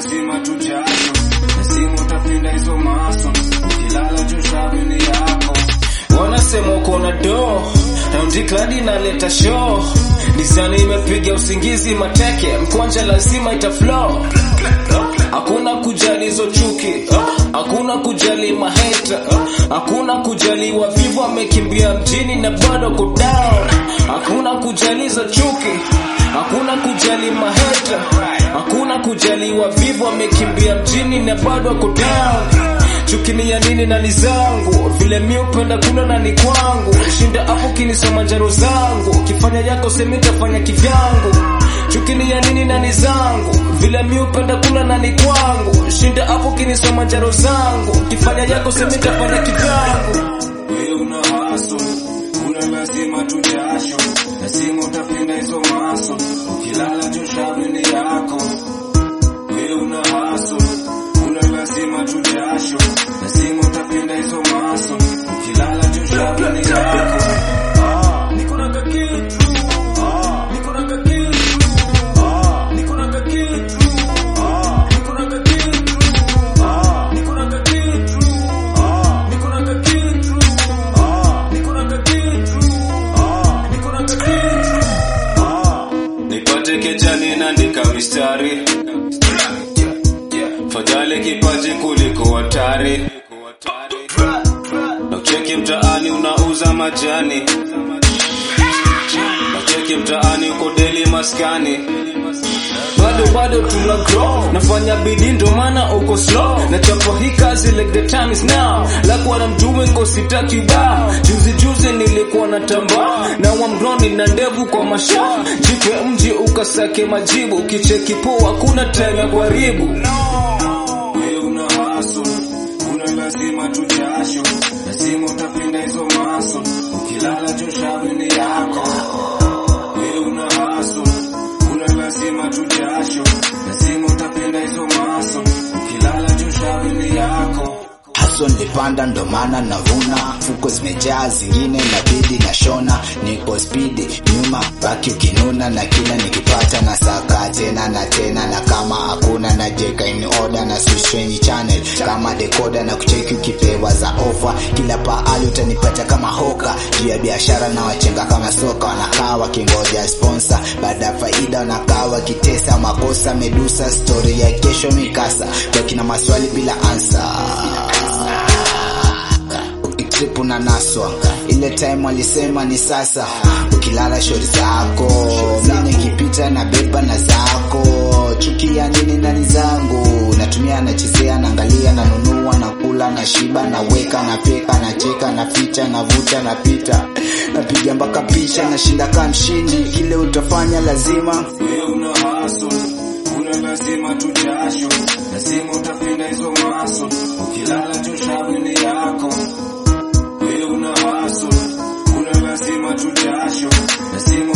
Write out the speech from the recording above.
lazima tujasho lazima utapinda hizo maso ukilala juu shabini yako wanasema uko na do raundi kladi inaleta show dizani imepiga usingizi mateke mkwanja lazima itaflow hakuna kujali hizo chuki hakuna kujali maheta hakuna kujali wavivu wamekimbia mjini na bado ko down hakuna kujali hizo chuki hakuna kujali maheta hakuna kujali wavivu wamekimbia mjini na bado ko down chuki ni ya nini na ni zangu vile mi upenda kuna na ni kwangu shinda hapo kinisoma njaro zangu kifanya yako semi tafanya kivyangu chuki ni ya nini na ni zangu vile mi upenda kuna na ni kwangu shinda hapo kinisoma njaro zangu kifanya yako semi tafanya kivyangu wewe una haso una lazima tujasho lazima utapinda hizo maso ukilala juu shavini yako wewe una haso una lazima tujasho lazima utapinda hizo maso ukilala juu shavini yako niko na kakitu niko na kakitu niko na kakitu niko na kakitu niko na kakitu niko na kakitu niko na kakitu niko na kakitu nipate kejani naandika mistari fadhali kipaji kuliko hatari na ucheki mtaani unauza majani na ucheki mtaani uko deli maskani bado bado tuna grow nafanya bidii ndo maana uko slow na chapo hii kazi like the time is now like what I'm doing ko sitaki ba juzi juzi nilikuwa na tamba na wamroni na ndevu kwa masha jipe mji ukasake majibu kicheki poa kuna time ya kuharibu wewe una haso una lazima tujasho lazima utapinda hizo maso ukilala juu shavini yako wewe una haso una lazima tujasho lazima utapinda hizo maso ukilala juu shavini yako haso nilipanda ndo maana navuna fuko zimejaa zingine inabidi na shona niko spidi nyuma baki ukinuna na kila nikipata na saka tena na tena na kama hakuna na jeka in order na switch channel kama decoder na kucheki ukipewa za ofa kila pahali utanipata kama hoka juu ya biashara na wachenga kama soka wanakaa wakingoja sponsor baada ya faida wanakaa wakitesa makosa medusa story ya kesho mikasa wakina maswali bila answer trip unanaswa ile time walisema ni sasa ukilala shori zako mi nikipita na beba na zako chuki ya nini nani zangu natumia nachezea naangalia nanunua nakula na shiba naweka napeka nacheka naficha navuta napita napiga mpaka picha nashinda kaa mshindi kile utafanya lazima wewe una haso una lazima tujasho lazima utapinda hizo maso ukilala juu shavini yako wewe una haso una lazima tujasho lazima